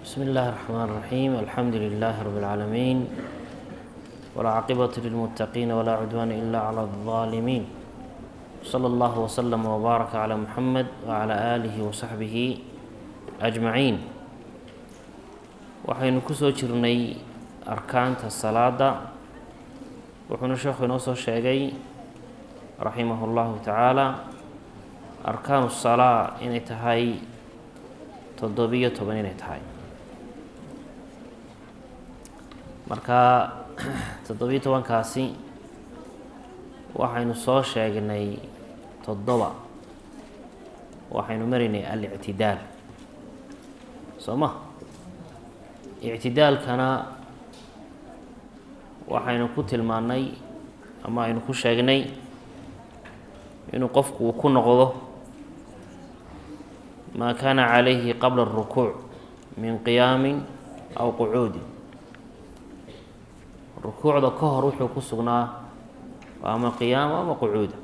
بسم الله الرحمن الرحيم الحمد لله رب العالمين والعاقبة للمتقين ولا عدوان إلا على الظالمين صلى الله وسلم وبارك على محمد وعلى آله وصحبه أجمعين waxaynu ku soo jirnay arkaanta salaada wuxuuna sheekhu inoo soo sheegay raximah اllahu tacaala arkaanu salaa inay tahay toddobiyo toban inay tahay marka toddobiyo tobankaasi waxaynu soo sheegnay toddoba waxaynu maraynay alictidaal soo ma ictidaalkana waxaynu ku tilmaannay ama aynu ku sheegnay inuu qofku uu ku noqdo maa kaana calayhi qabla اrukuuc min qiyaamin aw qucuudin rukuucda ka hor wuxuu ku sugnaa ama qiyaamo ama qucuuda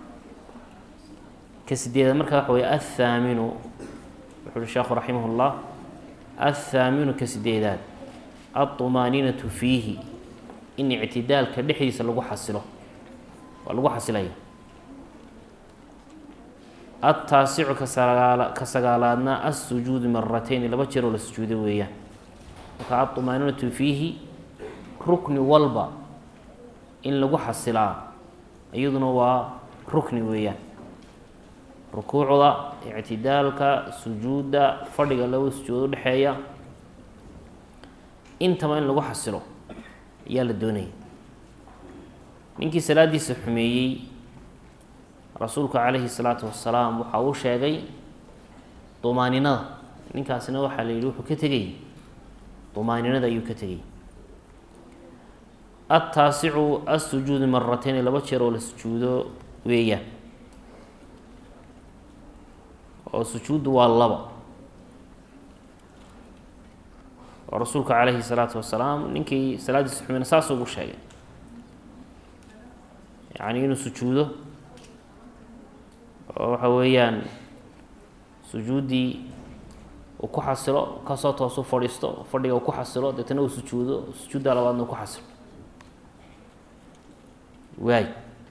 ka sideeda markaa waxa wey athaaminu wuxu uhi sheekhu raximah اllah athaaminu ka sideedaad alطumaaniinatu fiihi in ictidaalka dhexdiisa lagu xasilo waa lagu xasilaya altaasicu kasagaala ka sagaalaadna alsujuudu maratayni laba jeer oo la sujuudo weeyaan marka alطumaaniinatu fiihi rukni walba in lagu xasilaa iyaduna waa rukni weeyaan rukuucda ictidaalka sujuudda fadhiga laba sujuudo udhexeeya intaba in lagu xasilo ayaa la doonaya ninkii salaadiisa xumeeyey rasuulku calayhi salaatu wasalaam waxa uu sheegay dumaaninada ninkaasina waxaa la yidhi wuxuu ka tegay dumaaninada ayuu ka tegay altaasicu alsujuudu maratayn laba jeer oo la sujuudo weeyaan oo sujuuddu waa laba oo rasuulka calayhi salaatu wasalaam ninkii salaadiisa xumeyna saas ugu sheegay yacni inuu sujuudo oo waxa weeyaan sujuuddii uu ku xasilo kasoo toosu fadhiisto fadhiga uu ku xasilo deetana uu sujuudo sujuudda labaadna uu ku xasilo waay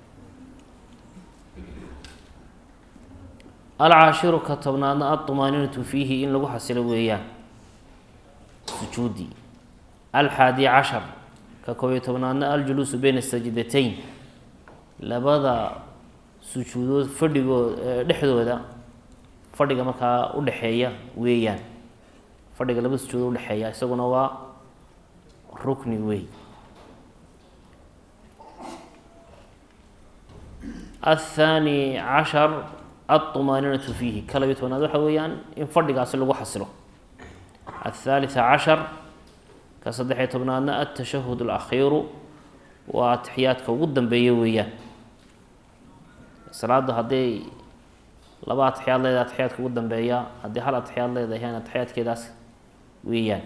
alcaashiru ka tobnaadna alطumaaniinatu fiihi in lagu xasilo weeyaan sujuuddii alxaadi cashar ka koobiyo tobnaadna aljuluusu beyna sajdatayn labada sujuudood fadhigood dhexdooda fadhiga markaa udhexeeya weeyaan fadhiga laba sujuudood udhexeeya isaguna waa rukni wey athaani cashar alطumaaniinatu fiihi ka labiyo tobnaad waxa weeyaan in fadhigaasi lagu xasilo aلthalitثa cashar ka saddexiyo tobnaadna altashahud اlakhiiru waa atixiyaadka ugu dambeeya weeyaan salaaddu hadday laba atixiyaad leedahay atixiyaadka ugu dambeeya haddii hal atixiyaad leedahay atixiyaadkeedaas weeyaan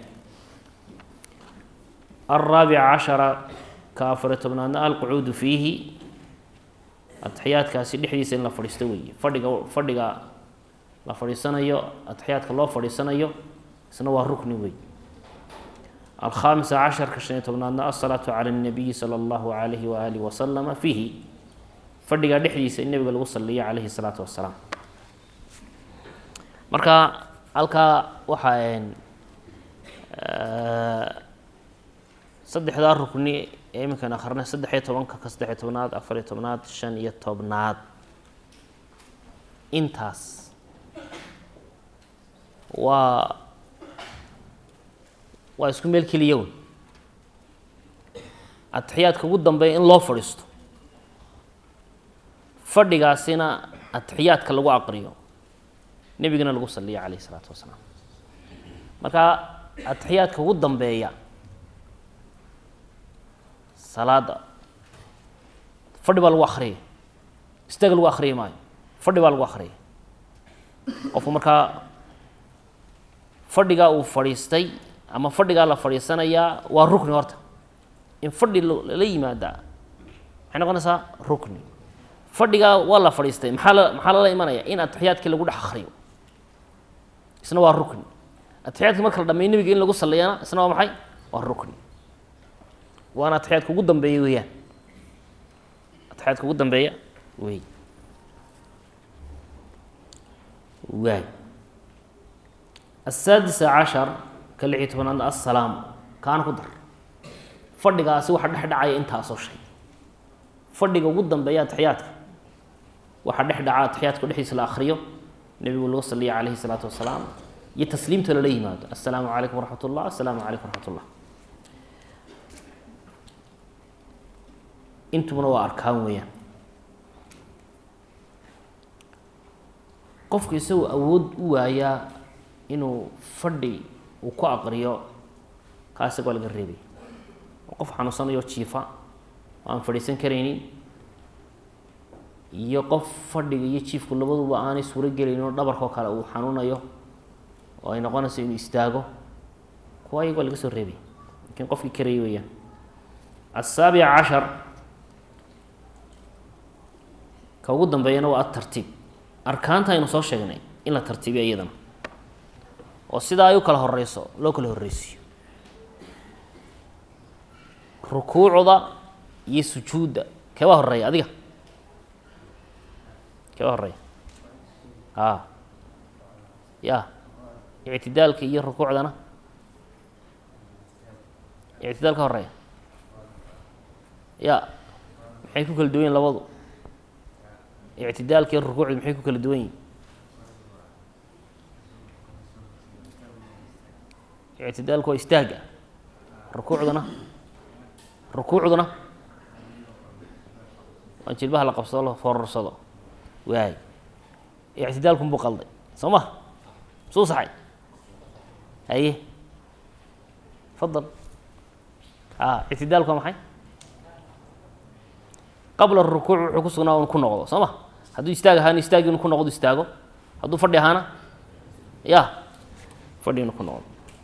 alraabica cashara ka afariyo tobnaadna alqucuudu fiihi atixiyaadkaasi dhexdiisa in la fadhiisto weeye fadhiga fadhiga la fadhiisanayo atixiyaadka loo fadhiisanayo isna waa rukni wey alkhaamisa casharka shan iyo tobnaadna alsalaatu cala اnabiyi sala allahu alayhi waaalih wasalama fiihi fadhigaa dhexdiisa in nabiga lagu saliyo calayhi salaatu wasalaam marka halkaa waxaa saddexdaa rukni ee iminkan akrinay saddex-iyo tobanka ka saddex-iyo tobnaad afar-iyo tobnaad shan iyo tobnaad intaas waa waa isku meel keliya wey atixiyaadka ugu dambeeya in loo fadhiisto fadhigaasina atixiyaadka lagu aqriyo nebigana lagu saliyo calayh isalaatu wasalaam marka atixiyaadka ugu dambeeya salaada fadhi baa lagu akriyay istaaga lagu akriyi maayo fadhi baa lagu akriyay qofku markaa fadhigaa uu fadhiistay ama fadhigaa la fadhiisanayaa waa rukni horta in fadhi lala yimaadaa maxay noqonaysaa rukni fadhigaa waa la fadhiistay maxaa la maxaa lala imanaya in atixiyaadkii lagu dhex akriyo isna waa rukni atixiyaadka marka la dhameeyo nebiga in lagu saliyana isna waa maxay waa rukni waana atixiyaadka ugu dambeeya weeyaan atixiyaadka ugu dambeeya wey waay asaadisa cashar ka lix iyo tobanaad assalaam kaana ku dar fadhigaasi waxa dhex dhacaya intaasoo shay fadhiga ugu dambeeya atixiyaadka waxaa dhex dhaca atixiyaadka dhexdiisa la akriyo nebigu lagu saliya calayhi salaatu wasalaam iyo tasliimta lala yimaado assalaamu calaykum waraxmat ullah assalaamu calaykum waraxmat ullah intubuna waa arkaan weeyaan qofku isagoo awood u waayaa inuu fadhi uu ku aqriyo kaa isaga waa laga reebay oo qof xanuunsanayo jiifa oo aan fadhiisan karaynin iyo qof fadhiga iyo jiifku labaduba aanay suuro gelaynin oo dhabarkao kale uu xanuunayo oo ay noqonayso inuu istaago kuwa ayaga waa laga soo reebay lakiin qofkii karayay weeyaan asaabica cashar ka ugu dambeeyana waa atartiib arkaanta aynu soo sheegnay in la tartiibiyo iyadana oo sidaa ay u kala horeyso loo kala horreysiyo rukuucda iyo sujuudda keebaa horeeya adiga keebaa horeeya a ya ictidaalka iyo rukuucdana ictidaalka horeeya ya maxay ku kala duwan yihin labadu ictidaalka iyo rukuucdu maxay ku kala duwan yihin ictidaalku waa istaaga rukuucduna rukuucduna waa jilbaha la qabsado la foorarsado waay ictidaalku buu qalday soo ma suu saxay haye fadal a ictidaalku waa maxay qabla rukuuc wuxuu ku sugnaa un ku noqdo soo ma hadduu istaag ahaana istaagi inu ku noqdo istaago hadduu fadhi ahaana ya fadhi inu ku noqdo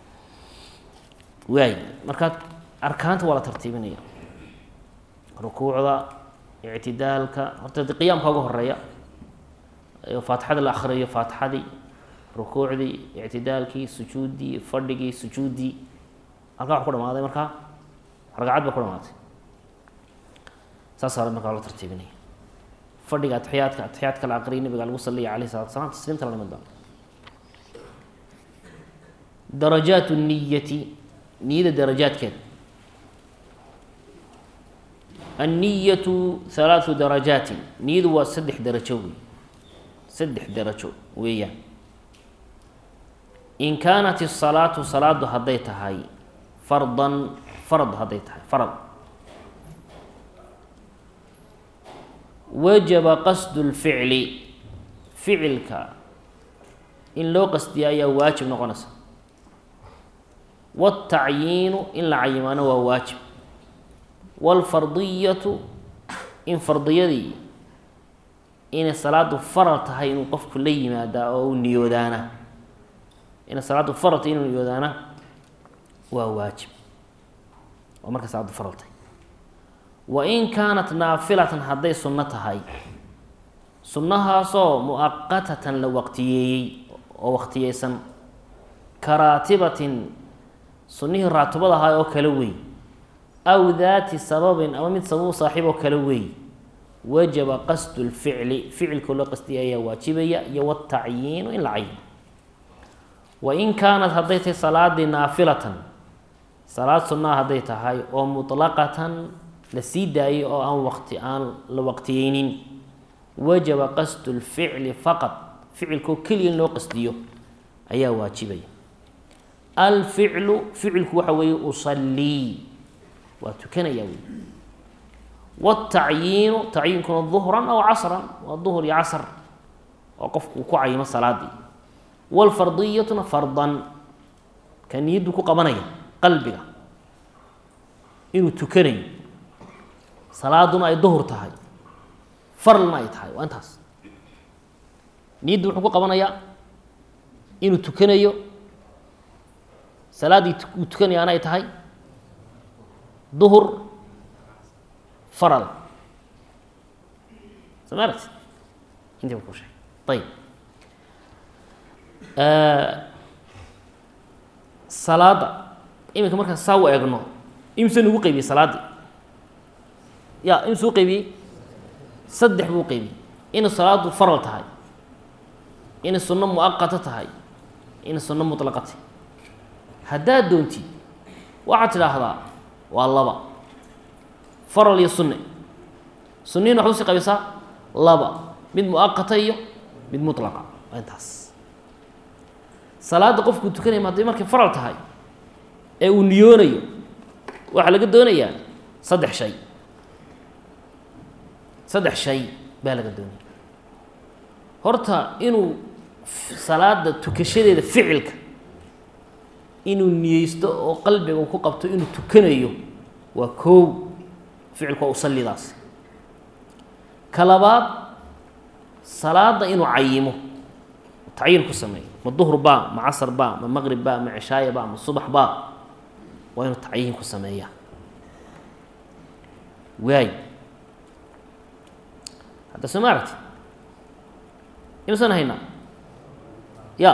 waay marka arkaanta waa la tartiibinaya rukuucda ictidaalka horta de qiyaamka uga horeeya faatixada la akriyo faatixadii rukuucdii ictidaalkii sujuuddii fadhigii sujuuddii halkaa wax ku dhamaaday markaa ragcad ba ku dhamaatay saasa markaa la tartiibinaya fadhiga atixiyaadka atixiyaadka la aqriyay nabiga lagu saliya alayh salatu salaam tasliimta la nimid doona darajaat niyati niyada darajaadkeeda anniyatu halaatu darajaatin niyadu waa saddex darajo wey saddex darajo weeyaan in kaanat isalaatu salaadu hadday tahay fardan farad hadday tahay farad wajaba qasdu lficli ficilka in loo qasdiya ayaa waajib noqonaysa wاtacyiinu in la cayimaano waa waajib wاlfardiyatu in fardiyadii inay salaadu faral tahay inuu qofku la yimaadaa oo u niyoodaana inay salaadu faral tahay inuu niyoodaana waa waajib oo marka salaadu faral tahay wain kaanat naafilatan hadday sunno tahay sunnahaasoo muaqatatan la waqtiyeeyey oo waqtiyeysan karaatibatin sunnihii raatibada ahaa oo kale wey aw daati sababin ama mid sabab saaxiib oo kale wey wajaba qasdu lficli ficilka loo qasdiya ayaa waajibaya iyo watacyiinu in la cayino wain kaanat hadday tahay salaadii naafilatan salaad sunnaha hadday tahay oo mutlaqatan la sii daayay oo aan waqti aan la waqtiyeynin wajaba qasdu lficli faqad ficilkoo keliya in loo qasdiyo ayaa waajibaya alficlu ficilku waxa weeye usallii waa tukanaya wey wاtacyiinu tacyiinkuna duhran aw casran waa duhr iyo casr oo qofku uu ku cayimo salaadii wاlfardiyatuna fardan ka niyaddu ku qabanaya qalbiga inuu tukanayo salaaduna ay duhur tahay farlna ay tahay waa intaas niyaddu wuxuu ku qabanayaa inuu tukanayo salaaddii uu tukanayaana ay tahay duhur faral soo ma aragti intii ba ku sheegay ayib salaadda iminka markaan saa u eegno imse nugu qaybiyey salaaddii ya imse u qaybiyey saddex buu qaybiyey inay salaaddu faral tahay inay sunno muaqato tahay inay sunno muطlaqa tahay haddaad doontid waxaad tidhaahdaa waa laba faral iyo sunne sunnihin waxad usii qaybisaa laba mid muaqata iyo mid muطlaqa waa intaas salaadda qofkuu tukanaya hadday markay faral tahay ee uu niyoonayo waxaa laga doonayaa saddex shay saddex shay baa laga doonaya horta inuu salaada tukashadeeda ficilka inuu niyeysto oo qalbiga uu ku qabto inuu tukanayo waa koow ficilku waa usalidaas ka labaad salaada inuu cayimo tacyiin ku sameeyo ma duhr baa ma casr baa ma maqrib baa ma cishaaya baa ma subax baa waa inuu tacyiin ku sameeyaa waay hadda soo ma aragti imasaan haynaa ya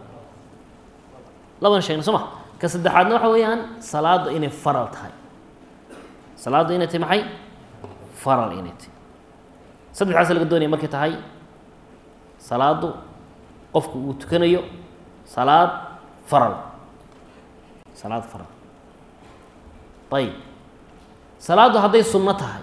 laban sheegna soo ma ka saddexaadna waxa weeyaan salaadda inay faral tahay salaadda inay tahay maxay faral inay tahay saddexdaasa laga doonaya markay tahay salaaddu qofku uu tukanayo salaad faral salaad faral ayib salaaddu hadday sunno tahay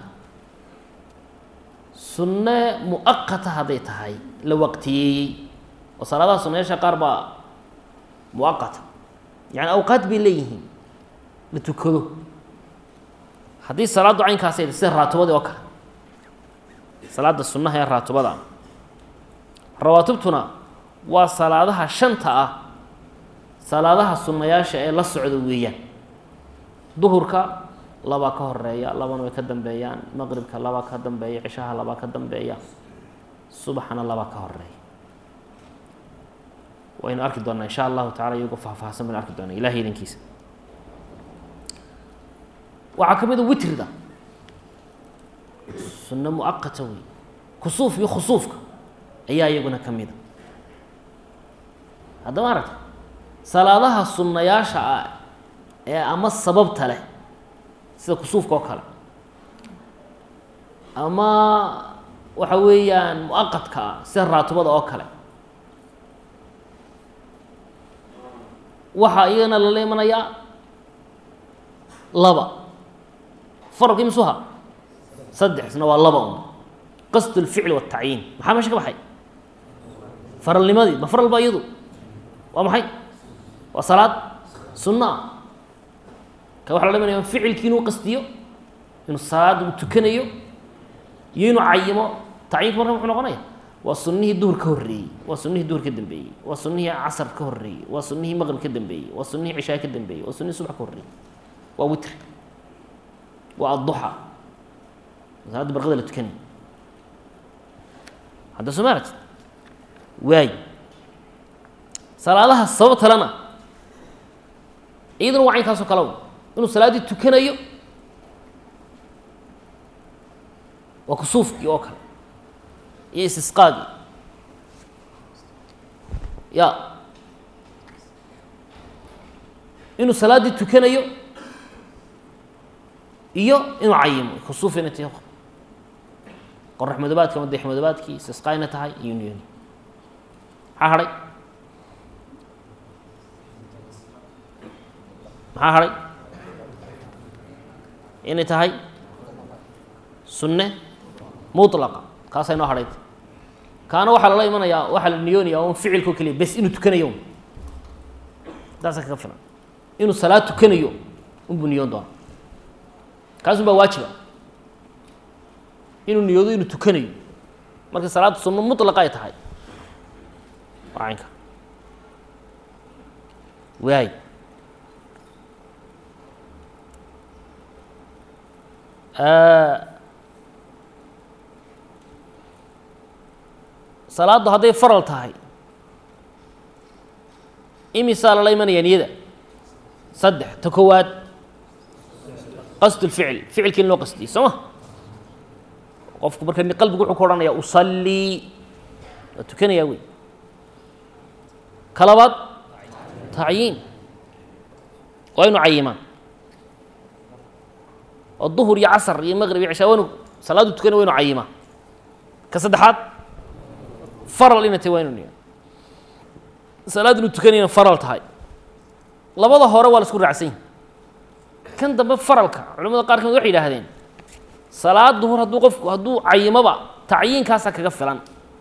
sunne muaqata hadday tahay la waqtiyeeyey oo salaadaha sunnayaasha qaar baa muaqata yani awqaad bay leeyihiin la tukado haddii salaaddu caynkaas ay sida raatibadii oo kale salaada sunnaha ee raatibada ah rawaatibtuna waa salaadaha shanta ah salaadaha sunnayaasha ee la socda weeyaan duhurka labaa ka horeeya labana way ka dambeeyaan maqribka labaa ka dambeeya cishaha labaa ka dambeeya subaxana labaa ka horeeya waynu arki doonaa insha allahu tacala iyagoo faahfaahsan baynu arki doonaa ilahay idankiisa waxaa ka mid a witrida sunno muaqata wey kusuuf iyo khusuufka ayaa iyaguna ka mida haddama aragta salaadaha sunnayaasha ah ee ama sababta leh sida kusuufka oo kale ama waxa weeyaan muaqadka ah sida raatibada oo kale waxaa iyagana lala imanayaa laba faralka imisuha saddexsna waa laba un qasd اlficl wالtacyiin maxaa meesha ka baxay faralnimadii ma faral ba iyadu waa maxay waa salaad sunno ah ka waxa lala imanaya ficilkii inuu qasdiyo inuu salaada uu tukanayo iyo inuu cayimo tacyiinka marka muxuu noqonaya waa sunihii duhur ka horreeyey waa sunihii duhur ka dambeeyey waa sunihii casar ka horreeyey waa sunihii maqrib ka dambeeyey waa sunihii cishaa ka dambeeyey waa sunihii subax ka horreeyey waa witr waa adduxa salaada barqada la tukanay hadda soo ma aragti waay salaadaha sabab talena iyaduna waa caynkaasoo kale inuu salaaddii tukanayo waa kusuufkii oo kale iyo istisqaagii ya inuu salaaddii tukanayo iyo inuu cayimo kusuuf inay tahay qorax madobaadki ama deex madobaadkii istisqaayna tahay iyo niyoni maxaa hadhay maxaa hadhay inay tahay sunne mulaqa kaasaa inoo hadhayt kaana waxaa lala imanayaa waxaa la niyoonaya un ficilkao keliya bes inuu tukanayo un intaasa kaga filan inuu salaad tukanayo unbuu niyoon doona kaas un baa waajiba inuu niyoodo inuu tukanayo marka salaadda sunno mulaqa ay tahay waa caynka waay salaaddu hadday faral tahay imisaa lala imanaya niyada saddex ta kowaad qasd اlficil ficilkii in loo qasdiyey soo ma qofku marka qalbigu wuxuu ku odhanaya usallii waa tukanayaa wey ka labaad tacyiin waa inu cayimaa oo duhur iyo casar iyo maqrib iyo cishaa waa inu salaadu tukana waa inu cayimaa ka saddexaad faral inay tahay waa inu niyo salaad inu tukanayna faral tahay labada hore waa la isku raacsan yahi kan dambe faralka culamada qaar kamid waxay yidhaahdeen salaad duhur hadduu qofku hadduu cayimoba tacyiinkaasaa kaga filan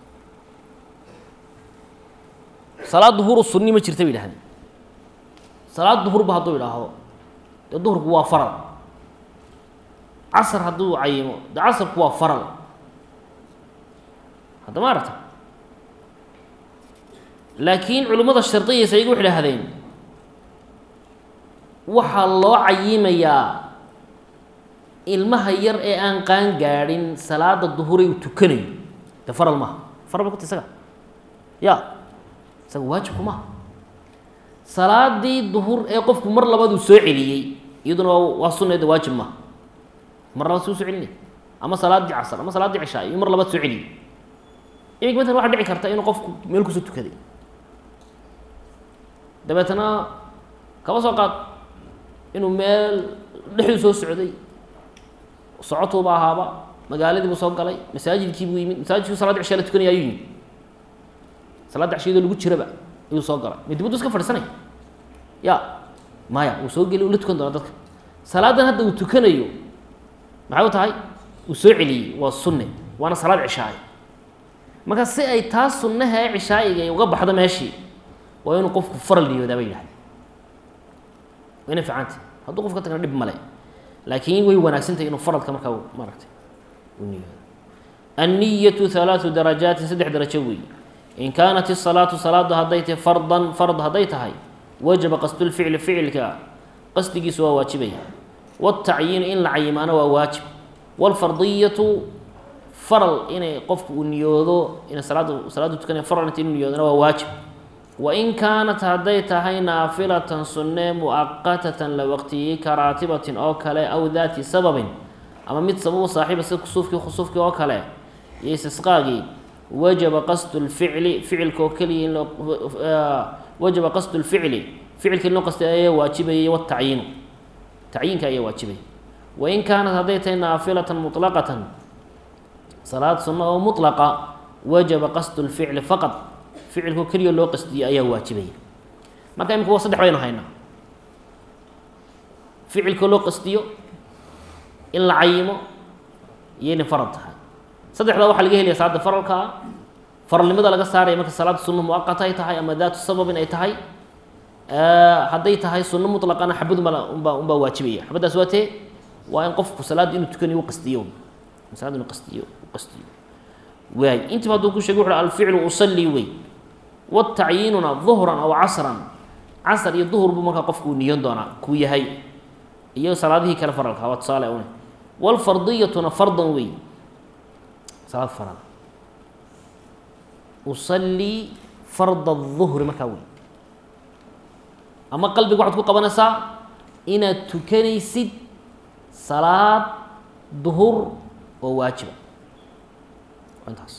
salaad duhuru sunni ma jirta bay yidhahdeen salaad duhurba hadduu idhaahdo dee duhurku waa faral casar hadduu cayimo dee casarku waa faral hadda ma aragta laakiin culimmada shardiyaysa iyagu waxay idhahdeen waxaa loo cayimayaa ilmaha yar ee aan qaan gaadhin salaada duhuray uu tukanayo dee faral maaha faral ba kuta isaga ya isaga waajibku maaha salaadii duhur ee qofku mar labaad uu soo celiyey iyaduna waa waa sunna de waajib maaha mar labaad suu soo celinay ama salaaddii casar ama salaaddii cishaa iyo mar labaad soo celiyey imika matalan waxaa dhici karta inuu qofku meel kusoo tukaday dabeetana kaba soo qaad inuu meel dhexduu soo socday socotuuba ahaaba magaaladii buu soo galay masaajidkii buu yimid masaajidkii salaadda cishaa la tukanaya ayuu yimid salaadda cishiyadoo lagu jiraba ayuu soo galay ma dibaddu iska fadhiisanay ya maya wuu soo geli uu la tukan doona dadka salaadan hadda uu tukanayo maxay u tahay uu soo celiyey waa sunne waana salaad cishaaye marka si ay taa sunnaha ee cishaa'iga ay uga baxdo meeshii waa inuu qofku faral niyoodaa bay yidhahda wayna fiicantay hadduu qof ka tagna dhib male laakiin way wanaagsantahay inuu faralka markaa maaragtay u niyoodo anniyatu halaatu darajaatin saddex darajo weeye in kaanat isalaatu salaadu hadday tahay fardan fard hadday tahay wajaba qasdulficli ficilka qasdigiisu waa waajibaya wاtacyiinu in la cayimaana waa waajib wاlfardiyatu faral inay qofku uu niyoodo ina salaada salaadu tukanaya faral inta inu niyoodana waa waajib wain kaanat hadday tahay naafilatan sunne mu'aqatatan la waqtiyey ka raatibatin oo kale aw daati sababin ama mid sababu saaxiiba sida kusuufkii khusuufkii oo kale iyo istisqaagii wajaba qasdu lficli ficilka oo keliya in loo wajaba qasdu lficli ficilka in loo qastay ayaa waajibayay watacyiinu tacyiinka ayaa waajibaya wain kaanat hadday tahay naafilatan muطlaqatan salaad sunno oo mutlaqa wajaba qasdu lficli faqad ficilkoo keliya loo qasdiyey ayaa waajibaya marka imika waa saddex baynu haynaa ficilkoo loo qasdiyo in la cayimo iyo inay faral tahay saddexdaa waxaa laga helaya salaada faralkaa faralnimada laga saaraya marka salaada sunno muaqata ay tahay ama daatu sababin ay tahay hadday tahay sunno mutlaqana xabadunba unbaa unbaa waajibaya xabaddaas waa tee waa in qofku salaadda inuu tukanayo u qastiyo salaada inuu qastiyo u qastiyo waay intiba hadduu ku shegay wuxu alficlu usallii wey watacyiinuna duhran aw casran casar iyo duhur buu markaa qofku uu niyon doonaa kuu yahay iyo salaadihii kale faralka waa tusaale une wlfardiyatuna fardan wey salaad faral usallii farda الظuhri markaa wey ama qalbiga waxaad ku qabanaysaa inaad tukanaysid salaad duhur oo waajiba intaas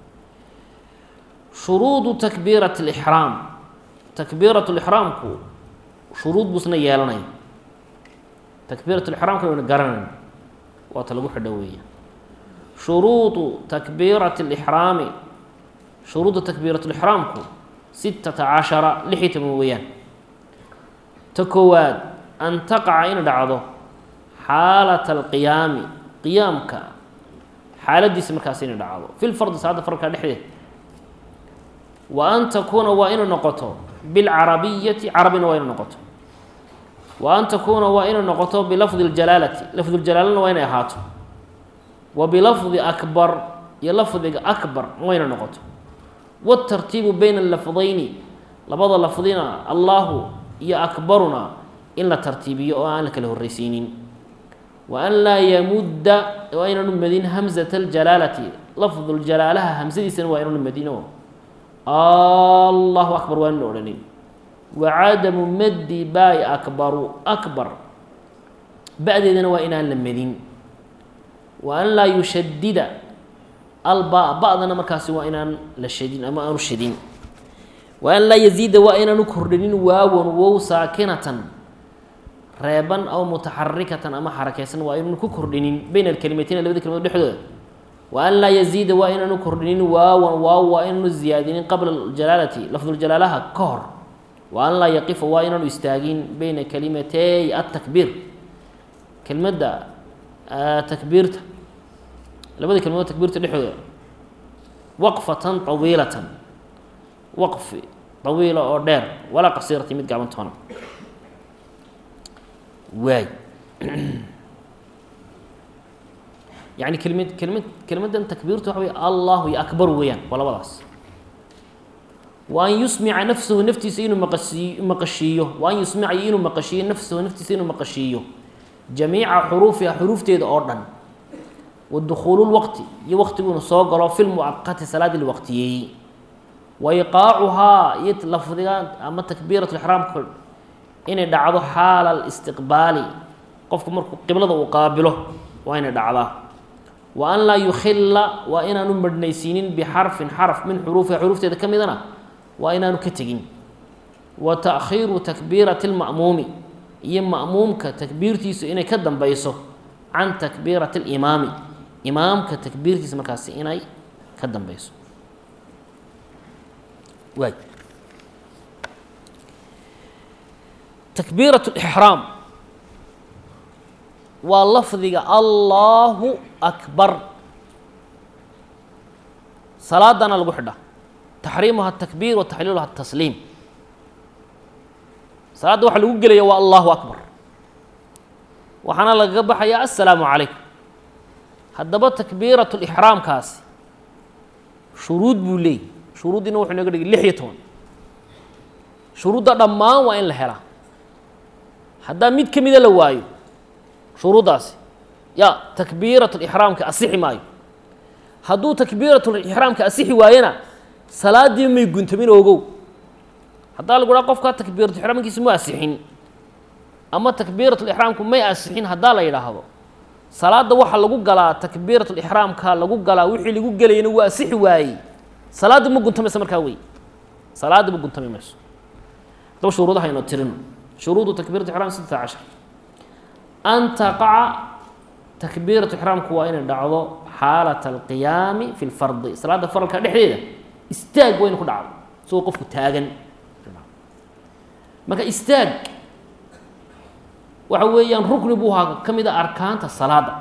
shuruudu takbiirat اlixraam takbiirat lixraamku shuruud buusna yeelanaya takbiirat lixraamka wayna garanayn waata lagu xidho weeya shuruudu takbiirati اlixraami shuruudda takbiirat lixraamku sitata cashara lix iyo toban weeyaan ta koowaad an taqaca in dhacdo xaalata alqiyaami qiyaamka xaaladiisa markaas inay dhacdo fi lfardi salaada faralka dhexdeed wa an takuuna waa inay noqoto bilcarabiyati carabina waa inay noqoto wa an takuuna waa inay noqoto bilafdi ljalaalati lafduljalaалana waa inay ahaato wa bilafdi akbar iyo lafdiga akbar waa inay noqoto wاtartiibu bayna lafdayni labada lafdina allahu iyo akbaruna in la tartiibiyo oo aan la kala horreysiinin wa an laa yamudda waa inaanu madin hamzata aljalaalati lafduljalaalaha hamsadiisana waa inaanu madino allahu akbar waa ina odhanin wacadamu maddi baai akbaru akbar ba-deedana waa inaan la medin wa an laa yushadida alba ba-dana markaasi waa inaan la shadin ama aanu shadin wa an laa yaziida waa inaanu kordhinin waawon wow saakinatan reeban aw mutaxarikatan ama xarakaysan waa inuunu ku kordhinin bayna alkelimateyni labada kelmadood dhexdooda wa an laa yaziida waa inaanu kordhinin waawan waaw waa inaanu ziyaadinin qabla jalaalati lafduljalaalaha ka hor wa an laa yaqifa waa inaanu istaagin bayna kalimatey atakbiir kelmadda takbiirta labada kelmadood takbiirta dhexdooda waqfatan tawiilatan waqfi tawiila oo dheer walaa qasiirati mid gaaban toona waay yani kelmad kelmad kelmaddan takbiirtu waxa wey allahu iyo akbar weeyaan waa labadaas wa an yusmica nafsahu naftiisa inuu maqasii maqashiiyo wa an yusmica iyo inuu maqashiiyo nafsahu naftiisa inuu maqashiiyo jamiica xuruufiha xuruufteeda oo dhan wa dukhuulu lwaqti iyo waqtiguuna soo galo fi lmucaqati salaadii la waqtiyeeyey wa iqaacuhaa iyo lafdiga ama takbiirat lixraamka inay dhacdo xaala alistiqbaali qofku markuu qiblada uu qaabilo waa inay dhacdaa wa an laa yukhilla waa inaanu madhnaysiinin bixarfin xarf min xuruufiha xuruufteeda ka midana waa inaanu ka tegin wa taakhiiru takbiirati lma'muumi iyo ma'muumka takbiirtiisu inay ka dambeyso can takbiirati alimaami imaamka takbiirtiisa markaasi inay ka dambeyso waay takbiiraة اlإxraam waa lafdiga allahu akbar salaadana lagu xidha taxriimuha الtakbiir wa taxliiluha الtasliim salaadda waxa lagu gelaya waa allahu akbar waxaana lagaga baxaya aلsalaamu calaykum haddaba takbiiraة اlإxraamkaasi shuruud buu leeyay shuruuddiina wuxuu inaga dhigay lix iyo toban shuruudda dhammaan waa in la helaa haddaa mid ka mida la waayo shuruuddaasi ya takbiirat lixraamka asixi maayo hadduu takbiiratulixraamka asixi waayena salaaddii may guntamin ogow haddaa lagu dhaha qofkaa takbiiratulixraamkiisa mu asixin ama takbiiratulixraamku may asixin haddaa la yidhaahdo salaadda waxaa lagu galaa takbiiratulixraamka lagu galaa wixii lagu gelayana waa asixi waayey salaadda ma guntamaysa markaa wey salaadda ma guntami mayso haddaba shuruudaha aynu tirino shuruudu takbiirat ixraam sitta cashar an taqaca takbiiratu ixraamku waa inay dhacdo xaalat alqiyaami fi lfardi salaadda faralka dhexdeeda istaag waa inu ku dhacdo isagoo qofku taagan marka istaag waxa weeyaan rukni buu ahaa ka mid a arkaanta salaada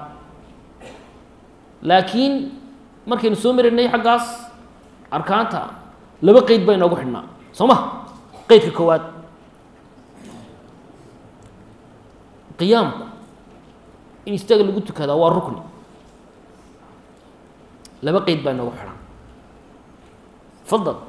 laakiin markaynu soo marinay xaggaas arkaanta laba qeyd baa inoogu xidhnaa soo ma qeydka koowaad qiyaamku in istaaga lagu tukadaa waa rukni laba qeyd baa inoogu xidhan fadal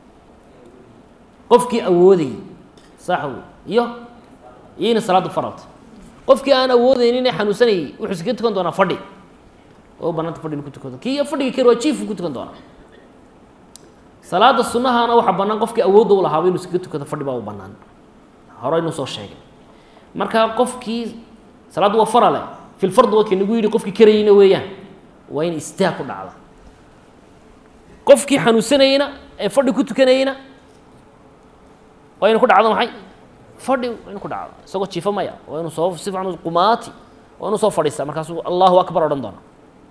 qofkii awoodayay saax wey iyo iyo ina salaadda faralta qofkii aan awoodaynin ee xanuunsanayay wuxuu iskaga tukan doonaa fadhi oo banaanta fadhi inu ku tukado kii fadhiga kari waa jiifku ku tukan doonaa salaada sunahana waxaa bannaan qofkii awoodda u lahaaba inu iskaga tukado fadhi baa u bannaan horeynu soo sheegay marka qofkii salaaddu waa farale filfard waa kii nagu yidhi qofkii karayeyna weeyaan waa in istaag ku dhacda qofkii xanuunsanayeyna ee fadhi ku tukanayeyna waa inu ku dhacdo maxay fadhi waa inu ku dhacdo isagoo jiifo maya waa inu soo si fiican qumaati waa inu soo fadhiistaa markaasuu allahu akbar odhan doona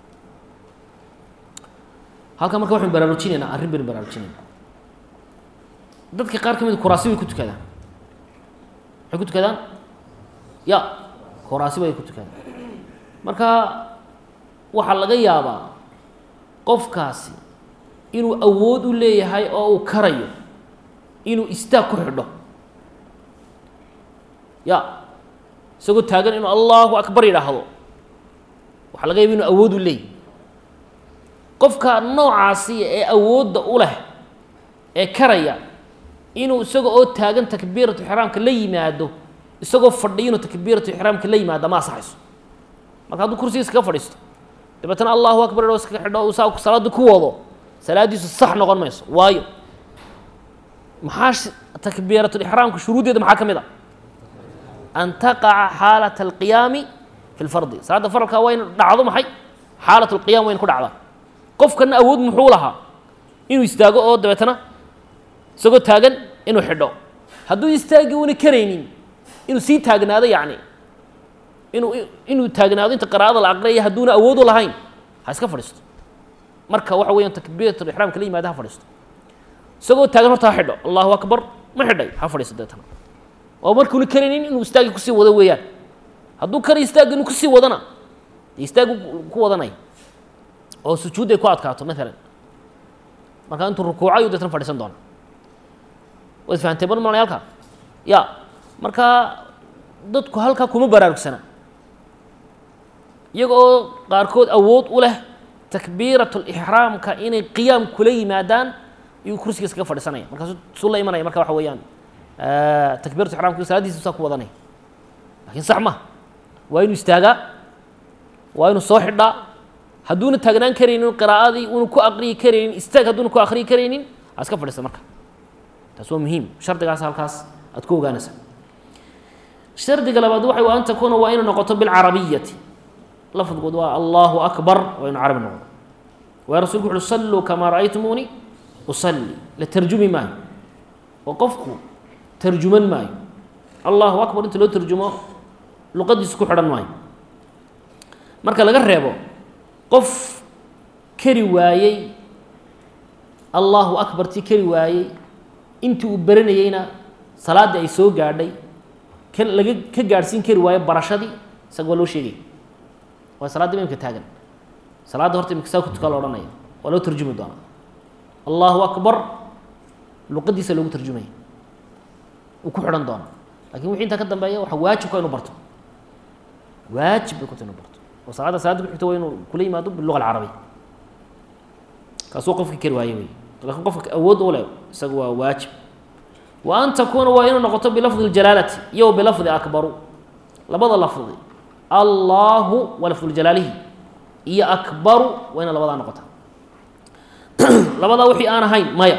halkan marka waxaynu baraarujinaynaa arrin baynu baraarujinaynaa dadka qaar ka mid kuraasi bay ku tukadaan maxay ku tukadaan ya kuraasi bay ku tukadaan marka waxaa laga yaabaa qofkaasi inuu awood u leeyahay oo uu karayo inuu istaag ku xidho ya isagoo taagan inuu allahu akbar yidhaahdo waxaa laga yaaba inuu awood u leeyahy qofka noocaasi ee awoodda u leh ee karaya inuu isaga oo taagan takbiiratu ixraamka la yimaado isagoo fadhiyo inuu takbiiratu ixraamka la yimaado ma asaxayso marka hadduu kursiga iskaga fadhiisto dabeetana allahu akbar o iskaga xidho saa salaadda ku wado salaaddiisu sax noqon mayso waayo maxaa takbiiratulixraamka shuruuddeeda maxaa ka mid a an taqaca xaalat alqiyaami fi lfardi salaadda faralka waa in dhacdo maxay xaalat lqiyam waa in ku dhacdaa qofkana awood muxuu lahaa inuu istaago oo dabeetana isagoo taagan inuu xidho hadduu istaagi una karaynin inuu sii taagnaado yacni inuu inuu taagnaado inta qiraa'ada la aqriyaya hadduuna awoodu lahayn ha iska fadhiisto marka waxa weeyaan takbiiratul ixraamka la yimaada ha fadhiisto isagoo taagan horta ha xidho allahu akbar ma xidhay ha fadhiisto deetana oo markuuna karaynin inuu istaagi kusii wado weeyaan hadduu kara istaagi inuu kusii wadana dee istaagu ku wadanaya oo sujuud ay ku adkaato maalan markaa intuu rukuuco ayuu deetana fadhiisan doona waad fahamtay mar malay halkaa ya marka dadku halkaa kuma baraarugsana iyaga oo qaarkood awood u leh takbiiratulixraamka inay qiyaam kula yimaadaan iyuu kursiga iskaga fadhiisanaya markaasu suu la imanaya marka waxa weeyaan takbiiratu ixraamka salaadiisa saa ku wadanaya lakin sax ma waa inuu istaagaa waa inuu soo xidhaa hadduuna taagnaan karaynin qiraa'adii una ku aqriyi karaynin istaag hadduuna ku aqriyi karaynin ha iska fadhiista marka taas waa muhiim shardigaas halkaas aad ku ogaanaysaa shardiga labaad waxay an takuuna waa inay noqoto bilcarabiyati lafdigood waa allahu akbar waa inu carabi noqdo waay rasulku wuxuui salluu kamaa ra'aytumuuni usalli la tarjumi maayo oo qofku tarjuman maayo allahu akbar inta loo tarjumo luqadiisu ku xidhan maayo marka laga reebo qof kari waayey allahu akbar tii kari waayey intii uu baranayeyna salaaddii ay soo gaadhay ka laga ka gaadhsiin kari waayo barashadii isaga waa loo sheegay waa salaadda imamka taagan salaadda horta imika saa ku tukaa la odhanaya waa loo tarjumi doonaa allahu akbar luqadiisa loogu tarjumaya uu ku xidhan doonaa lakin wixii intaa ka dambeeya waxa waajibka inu barto waajib bay kuta inu barto oo salaadda salaadda ku xigta waa inuu kula yimaado biluga alcarabiya kaasuu qofka kari waaye wey lakin qofka awood u leh isaga waa waajib wa an takuuna waa inuu noqoto bilafdi اljalaalati iyo bilafdi akbaru labada lafdi allahu waa lafdu jalaalihi iyo akbaru waa ina labadaa noqota labadaa wixii aan ahayn maya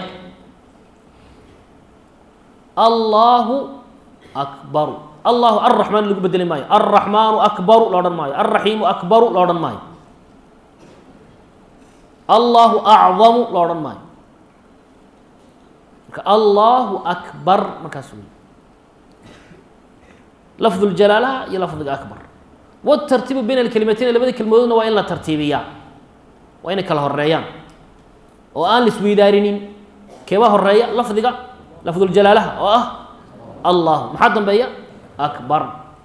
allahu akbaru allahu arraxmaan lagu bedeli maayo alraxmaanu akbaru la odhan maayo alraxiimu akbaru la odhan maayo allahu acdamu la odhan maayo marka allahu akbar markaas wey lafdu ljalaalaha iyo lafdiga akbar wاtartiibu bayna alkelimatayni labada kelmadoodna waa in la tartiibiyaa waa inay kala horeeyaan oo aan la isweydaarinin keebaa horeeya lafdiga lafduljalaalaha oo ah allahu maxaa dambeeya akbar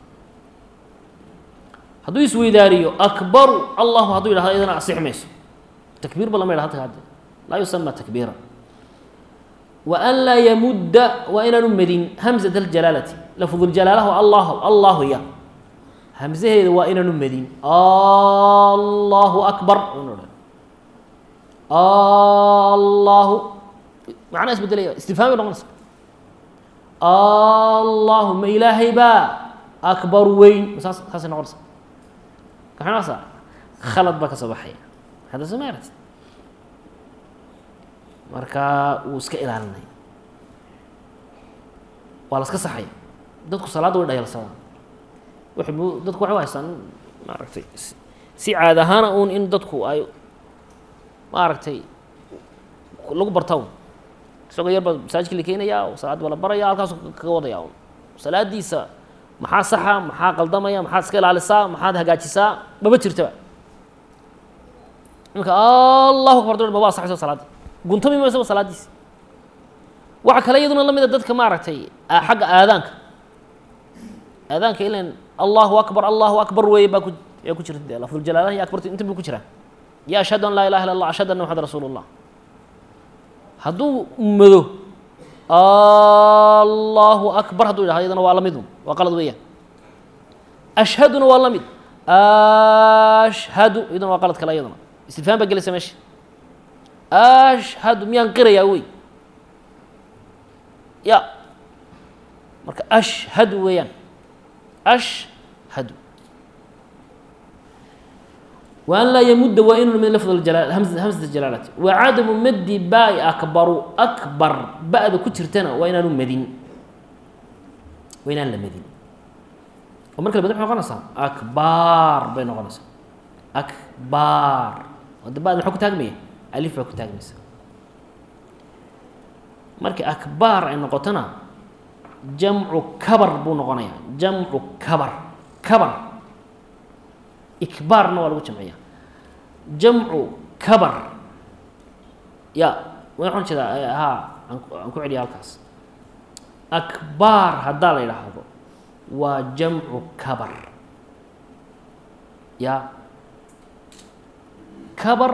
hadduu isweydaariyo akbaru allahu hadduu yidhahdo iyadana asix mayso takbiir ba lama yidhah halka hadde laa yusama takbiira wa an laa yamudda waa inaanu medin hamzat aljalaalati lafduljalaalaha allahu allahu ya hamsaheeda waa inaanu medin allahu akbar allahu macnaa isbedelaya istifhaam bay noqonaysa allahu ma ilaahay baa akbar weyn saas saasay noqonaysa kaxinasa khalad baa ka soo baxaya hadda soo ma aragtid marka wuu iska ilaalinaya waa la iska saxaya dadku salaadda way dhayalsadaan waxay mu dadku waxay u haystaan maaragtay si caad ahaana uun in dadku ay maaragtay lagu barta un isagoo yar baa masaajidka la keenayaa oo salaad baa la baraya halkaasu kaga wadaya un salaadiisa maxaa saxa maxaa qaldamaya maxaad iska ilaalisaa maxaad hagaajisaa maba jirtaba iminka allahu akbar dol maba asaxayso salaadda guntami mayso salaadiisa waxa kale iyaduna la mida dadka maaragtay xagga aadaanka aadaanka ilan allahu akbar allahu akbar weeye baa ku yaa ku jirta de lafduljalaalaha iyo akbartu inta bu ku jiraa ya ashhadu an laa ilaha illa allah ashhadu anna maxamad rasuulu llah hadduu mado allahu akbar hadduu yidhahdo iyadana waa la mid un waa qalad weeyaan ashhaduna waa la mid ashhadu iyaduna waa qalad kale iyaduna istifhaam baa gelaysa meesha ashhadu miyaan qirayaa wey ya marka ashhadu weeyaan ashhadu wa an laa yamudda waa inuu min lafd jala hamsat jalaalati wa cadamu maddi baai akbaru akbar ba-da ku jirtana waa inaanu madin waa inaan la madin oo marka la madin maxay noqonaysaa akbar bay noqonaysaa akbar wada ba-da maxaa ku taagmaya alif baa ku taagmaysa markii akbaar ay noqotona jamcu kabar buu noqonayaa jamcu kabar kabar ikbaarna waa lagu jamciyaa jamcu kabar ya waxaan jeedaa ha aan aan ku celiya halkaas akbaar haddaa la yidhaahdo waa jamcu kabar ya kabar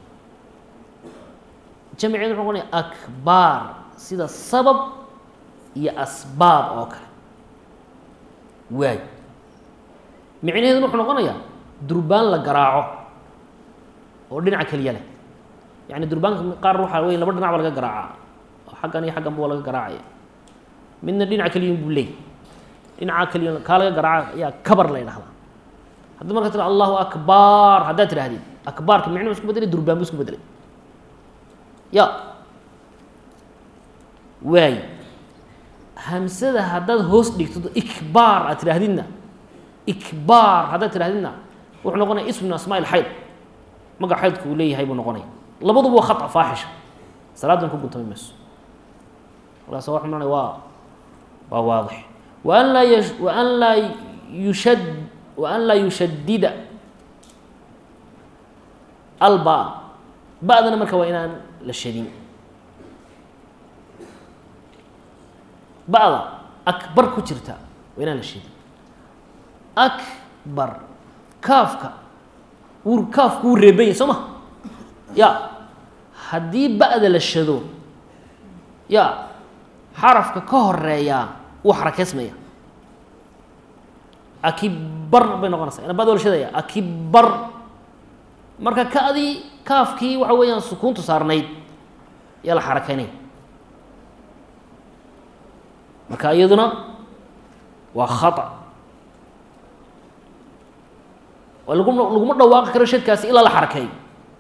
jamceedu wuxuu noqonaya akbaar sida sabab iyo asbaab oo kale waay micnaheeduna wuxuu noqonayaa durbaan la garaaco oo dhinaca keliya leh yani durbaanka qaar waxaa wey laba dhinac ba laga garaacaa oo xaggan iyo xagganba waa laga garaacaya midna dhinaca keliya buu leey dhinaca keliya kaa laga garaaca ayaa kabar la ydhahdaa haddii marka tira allahu akbar haddaad tidhahdid akbaarka micnuhu isku bedelay durbaan bu isku bedelay ya waay hamsada haddaad hoos dhigto ikbaar aad tidhaahdidna ikbaar haddaad tidhahdidna wuxuu noqonaya ism min asmaa ilxayd magac xaydku uu leeyahay buu noqonaya labaduba waa khata faaxisha salaadan ku guntami mayso markaas waxa maranaya waa waa waadix wa an laa y wa an laa yushad wa an laa yushadida alba ba-dana marka waa inaan la shadin ba-da akbar ku jirta waa inaan la shadin akbar kaafka wuu kaafku wuu reeban yahy soo ma ya haddii ba-da la shado ya xarafka ka horeeyaa wuu xarakeysmaya akibar bay noqonaysaa ina bada la shadaya akibar marka ka-dii kaafkii waxa weeyaan sukuuntu saarnayd yaa la xarakeynaya marka iyaduna waa khata lagu laguma dhawaaqi karo shadkaasi ilaa la xarakeeyo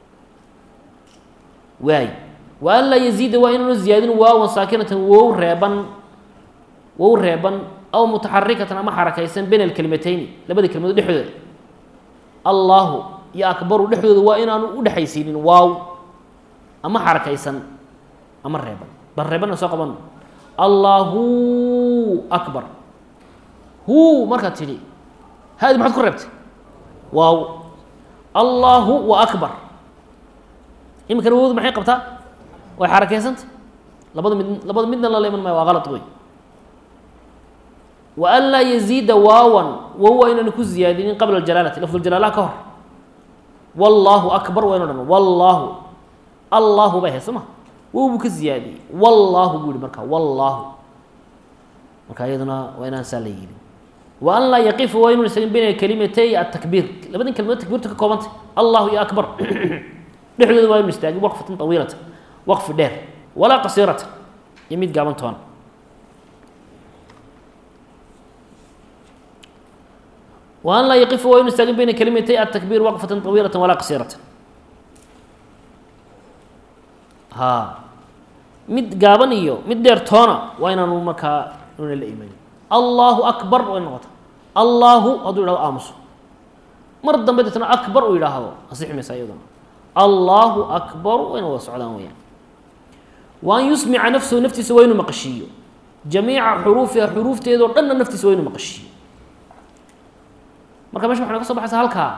waay wa an laa yaziida waa inaanu ziyaadin waawan saakinatan wow reeban wow reeban aw mutaxarikatan ama xarakaysan bayna alkelimateyni labada kelmadood dhexdooda allahu iyo akbaru dhexdooda waa inaanu udhexaysiinin waaw ama xarakaysan ama reeban bal reebanna soo qaban allahu akbar hu markaad tidhi haadi maxaad ku reebtay waaw allahu wa akbar iminkana wowdu maxay qabtaa way xarakeysanta labada mid labada midna lala iman maayo waa qalad wey wa an laa yaziida waawan wow waa inaan ku ziyaadinin qabla aljalaalati lafduljalaalaha ka hor wallaahu akbar waa inu dhan wallaahu allahu bay ahayd soo ma wow buu ka ziyaadiyey wallaahu buu yihi marka wallaahu marka iyaduna waa inaan saa la yidhi wa an laa yaqifa waa inuu isagin bayna kalimatay atakbiir labadin kelmadood takbiirta ka koobantay allahu iyo akbar dhexdooda waa inu istaagin waqfatan tawiilata waqfi dheer walaa qasiirata iyo mid gaaban toona wa an laa yaqifa waa inu istaagin bayna kalimatay atakbiir waqfatan tawiilata walaa qasiirata ha mid gaaban iyo mid dheer toona waa inaanu markaa una la imanin allahu akbar way noqota allahu hadduu yidhahdo aamuso mar dambe deetna akbar uu yidhaahdo asixi maysa iyaduna allahu akbar wayna wada socdaan weyaan wa an yusmica nafsahu naftiisa waa inuu maqashiiyo jamiica xuruufiha xuruufteedao dhanna naftiisa waa inuu maqashiiyo marka mesha waxay naga so baxaysa halkaa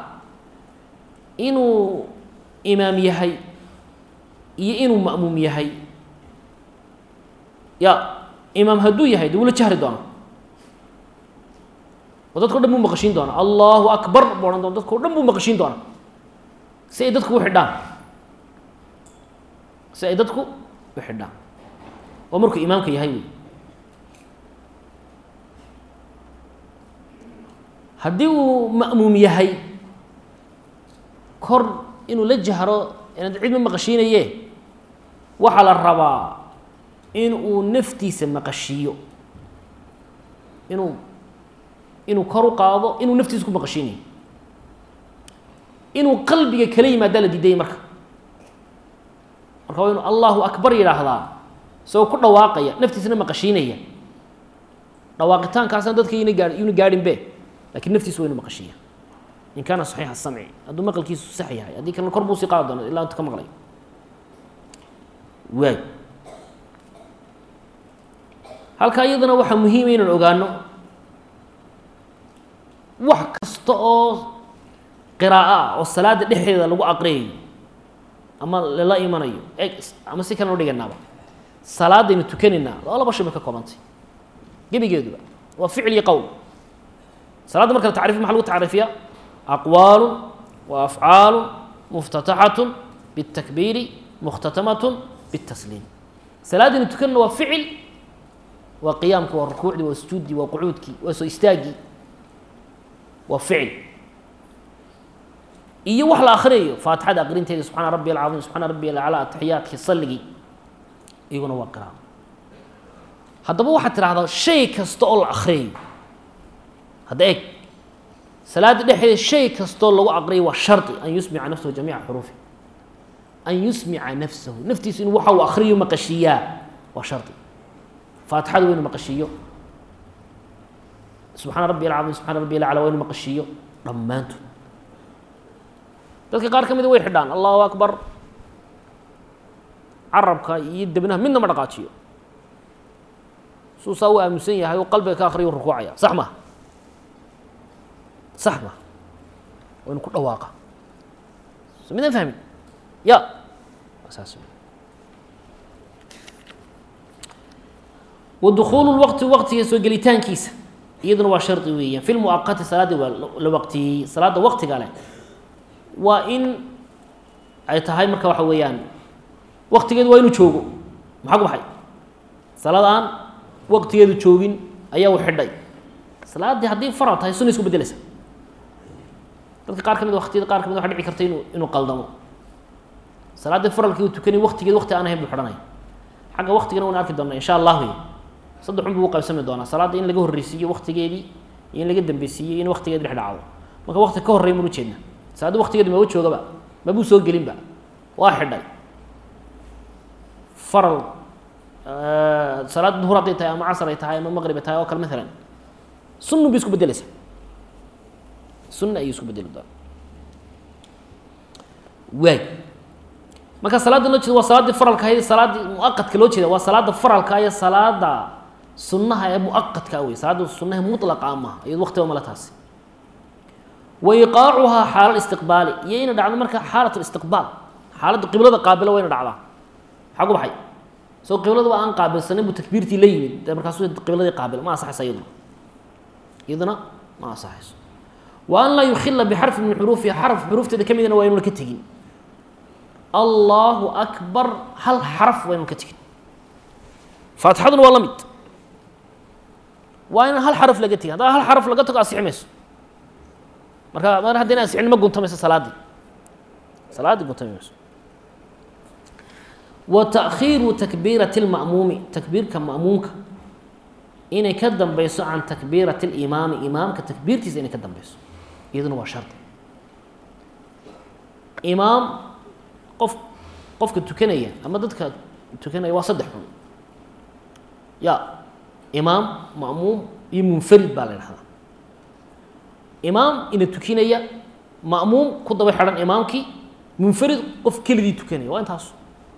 inuu imaam yahay iyo inuu ma'muum yahay ya imaam hadduu yahay de wula jahri doona oo dadka o dhan buu maqashiin doona allahu akbar buu odhan doona dadka o dhan buu maqashiin doona si ay dadku u xidhaan si ay dadku u xidhaan oo markuu imaamka yahay wey haddii uu ma'muum yahay kor inuu la jahro inaad cid ma maqashiinaye waxaa la rabaa in uu naftiisa maqashiiyo inuu inuu kor u qaado inuu naftiisa ku maqashiinayo inuu qalbiga kala yimaadaa la diidayay marka marka waa inuu allahu akbar yidhaahdaa isagoo ku dhawaaqaya naftiisana maqashiinaya dhawaaqitaankaasna dadka yna gaa yuna gaadhin be lakin naftiisa waa inu maqashiiya in kaana saxiixa samci hadduu maqalkiisu sax yahay haddii kalena kor buu sii qaadi doona ilaa intu ka maqlay waay halkaa iyadana waxaa muhiima inaan ogaano wax kasta oo qiraa'o ah oo salaada dhexdeeda lagu aqriyayo ama lala imanayo e ama si kalena udhiganaaba salaadaynu tukanaynaa oo laba shay bay ka koobantay gebigeeduba waa ficil iyo qowl salaadda marka la tacriif maxa lagu tacriifiya aqwaalu wa afcaalu muftataxatu biاtakbiiri mukhtatamat biاtasliim salaadaynu tukanayna waa ficil waa qiyaamkii waa rukuucdii waa sujuuddii waa qucuudkii waa soo istaaggii waa ficil iyo wax la akrinayo faatixada aqrinteeda subxaana rabbi alcaiim subxaana rabbi alaclaa ataxiyaadkii salligii iyaguna waa qiraao haddaba waxaad tidhahdaa shay kasta oo la akriyayo hadda eeg salaadda dhexdeeda shay kastoo lagu aqriyayo waa shardi an yusmica nafsahu jamiica xuruufi an yusmica nafsahu naftiisu inuu waxa uu akriyo maqashiiyaa waa shardi faatixada waa inu maqashiiyo subxaana rabbi alcaiim subxana rabbi alaclaa waa inu maqashiiyo dhammaantood dadka qaar ka mida way xidhaan allahu akbar carabka iyo debnaha midna ma dhaqaajiyo suu saa u aaminsan yahay oo qalbiga ka akriyo rukuucaya sax ma sax ma waa inu ku dhawaaqa so midaan fahmin ya saas wa dukuulu lwaqti waqtiga soo gelitaankiisa iyaduna waa shardi weeyaan fi lmuaqati salaaddii waa la waqtiyey salaadda waqtiga leh waa in ay tahay marka waxa weeyaan waktigeedu waa inuu joogo maxaa ku baxay salaad aan waktigeedu joogin ayaa u xidhay salaaddii haddii faral tahay sunna isku bedeleysa dadka qaar ka mid waktiyada qaar ka mid waxa dhici karta inuu inuu qaldamo salaaddii faralkii uu tukanay waktigeed wakti aan ahayn buu xidhanaya xagga waktigana waan arki doonaa insha allah wey saddex un buu u qaybsami doonaa salaadda in laga horreysiiyo waktigeedii iyo in laga dambeysiiyo in waktigeedi dhex dhacdo marka wakti ka horreya manu jeedna salaadda waktigeedu maba joogaba mabuu soo gelinba waa xidhay faral salaad duhur hadday tahay ama casar ay tahay ama maqrib ay tahay oo kale maalan sunnu bay isku bedeleysaa sunna ayay isku bedeli doona waay marka salaadda loo jeeda waa salaaddii faralka ahayd salaaddii muaqadka loo jeeda waa salaadda faralka iyo salaada sunnaha ee muaqadka wey salaadda sunnaha mutlaqa maaha iyad waqtiba male taasi wa iqaacuhaa xaala istiqbaali iyo ina dhacdo marka xaalat istiqbaal xaaladda qiblada qaabilo waa ina dhacdaa maxaa ku baxay soo qiblada waa aan qaabilsanin buu takbiirtii la yimid dee markaasuu qibladii qaabil ma asaxaysa iyaduna iyaduna ma asaxayso wa an laa yukhila bixarfi min xuruufiha xaraf xuruufteeda ka midna waa inuuna ka tegin allahu akbar hal xaraf waa inuuna ka tegin faatixaduna waa la mid waa inaan hal xaraf laga tegin haddaa hal xaraf laga tago asixi mayso marka mar haddii na asixin ma guntamayso salaaddii salaaddii guntami mayso wa taakhiiru takbiirati اlma'muumi takbiirka ma'muumka inay ka dambeyso can takbiirati اlimaami imaamka takbiirtiisa inay ka dambeyso iyaduna waa shardi imaam qof qofka tukanaya ama dadka tukanaya waa saddex xun ya imaam ma'muum iyo munfarid baa la idhahdaa imaam ina tukinaya ma'muum ku daba xidhan imaamkii munfarid qof keligii tukanaya waa intaas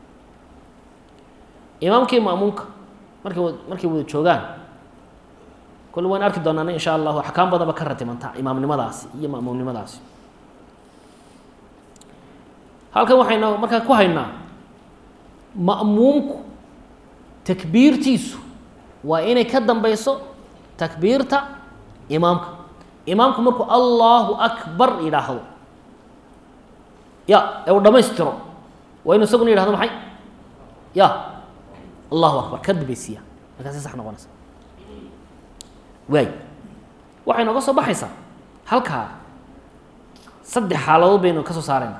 imaamkii ma'muumka markay markay wada joogaan kolle waan arki doonaana insha allahu axkaam badan ba ka ratimanta imaamnimadaasi iyo ma'muumnimadaasi halkan waxaynu markaa ku haynaa ma'muumku takbiirtiisu waa inay ka dambeyso takbiirta imaamka imaamku markuu allahu akbar yidhaahdo ya ee uu dhammaystiro waa inu isaguna yidhahdo maxay ya allahu akbar ka dambeysiya markaasi sax noqonaysa waay waxay nooga soo baxaysaa halkaa saddex xaaladood baynu ka soo saarayna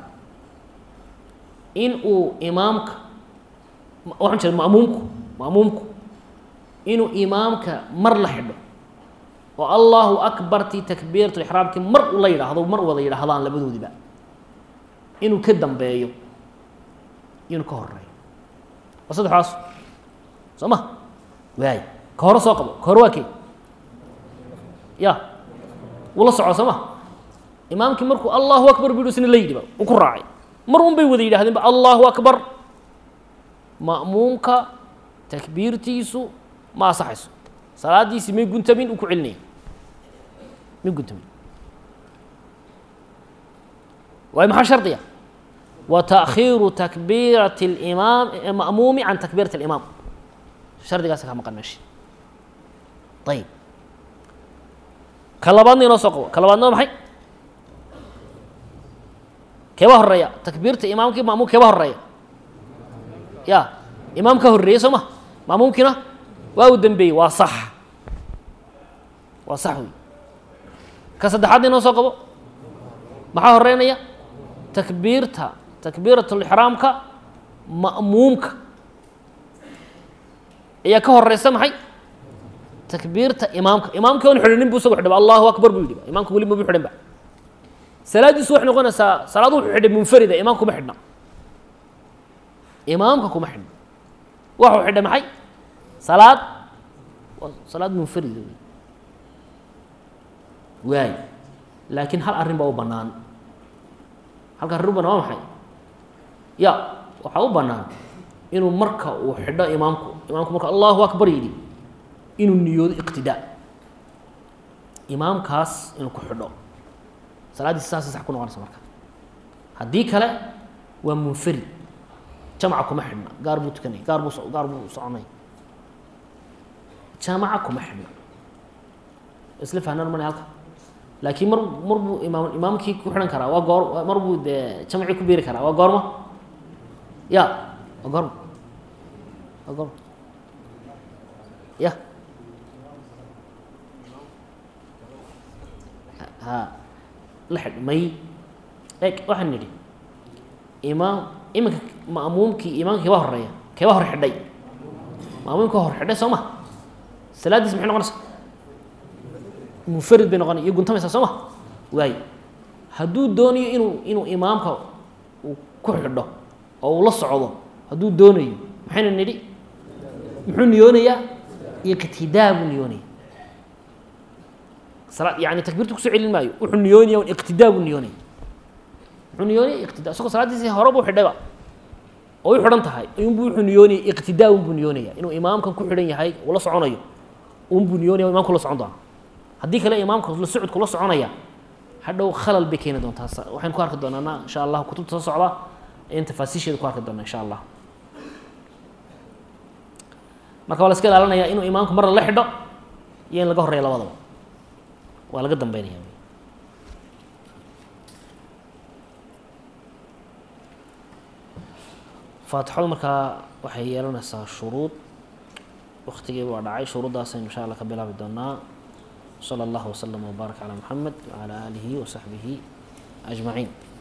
in uu imaamka waxaan jira ma'muumku ma'muumku inuu imaamka mar la xidho oo allahu akbartii takbiiratu ixraamkii mar ula yidhaahdo mar wada yidhaahdaan labadoodiba inuu ka dambeeyo inuu ka horeeyo waa saddexdaas soo ma waay ka hore soo qabo ka hore waa kee ya wuu la soco soo ma imaamkii markuu allahu akbar bu isna la yidhiba uu ku raacay mar un bay wada yidhahdeenba allahu akbar ma'muumka takbiirtiisu ma asaxayso salaadiisi may guntamin uu ku celinaya may guntamin waayo maxaa shardiya wa taakhiiru takbiirati اlimaam ma'muumi can takbiirati اlimaam shardigaasa ka maqan meesha ayib ka labaadna inoo soo qabo ka labaadna waa maxay keeba horeeya takbiirta imaamkii ma'muum keeba horeeya ya imaam ka horreeyey soo ma ma'muumkiina waa uu dembeeyey waa sax waa sax wey ka saddexaadna inoo soo qabo maxaa horeynaya takbiirta takbiiratulixraamka ma'muumka ayaa ka horeysa maxay takbiirta imaamka imaamkii oon xidhanin bu isagu xidhaba allahu akbar buu yidhi imaamka weli mabu xidhan ba salaaddiisu waxay noqonaysaa salaad wuxuu xidhay munfarida imaamka kuma xidhna imaamka kuma xidhna waxuu xidhay maxay salaad waa salaad munfarida wey waay laakiin hal arrin baa u bannaan halka arrin u banaan waa maxay ya waxaa u bannaan inuu marka uu xidho imaamku imaamku marka allahu akbar yidhi inuu niyoodo iqtidaa imaamkaas inuu ku xidho salaaddiisa saasay sax ku noqonaysa marka haddii kale waa munfarid jamaca kuma xidhna gaar buu tukanay gaar buu so gaar buu soconay jamaca kuma xidhna isla fahnaan mana halka laakiin mar mar buu imaam imaamkii ku xidhan karaa waa goor mar buu dee jamcii ku biiri karaa waa goorma ya waa goorma waa goorma ya ha la xidh may eg waxaan nidhi imaam iminka ma'muumkii imaamka keeba horeeya keeba hor xidhay ma'muumka hor xidhay soo ma salaaddiis maxay noqonaysa munfarid bay noqonay iyo guntamaysaa soo ma waayo hadduu doonayo inuu inuu imaamka uu ku xidho oo uu la socdo hadduu doonayo maxayna nidhi muxuu niyoonayaa iqtidaa buu niyoonaya sala yani takbiirta kusoo celin maayo wuxuu niyoonaya un iqtidaa buu niyoonaya muxuu niyoonaya iqtidaa isagoo salaaddiisii hore buu xidhayba oo u xidhan tahay unbuu wuxuu niyoonaya iqtidaa unbuu niyoonaya inuu imaamkan ku xidhan yahay uu la soconayo unbuu niyoonaya imamku la socon doona haddii kale imaamka la socodku la soconaya hadhow khalal bay keeni doontaa waxaynu ku arki doonaana insha allah kutubta soo socda in tafaasiisheeda ku arki doona insha allah marka waa la iska ilaalinaya inuu imaamku marna la xidho iyo in laga horeeya labadaba waa laga dambeynaya faatixadu markaa waxay yeelanaysaa shuruud waktigii waa dhacay shuruuddaasaynu insha allah ka bilaabi doonaa slى اllah وslm وbaarak عlى mحamed وعlى آlihi وصaxbihi أجmaعiin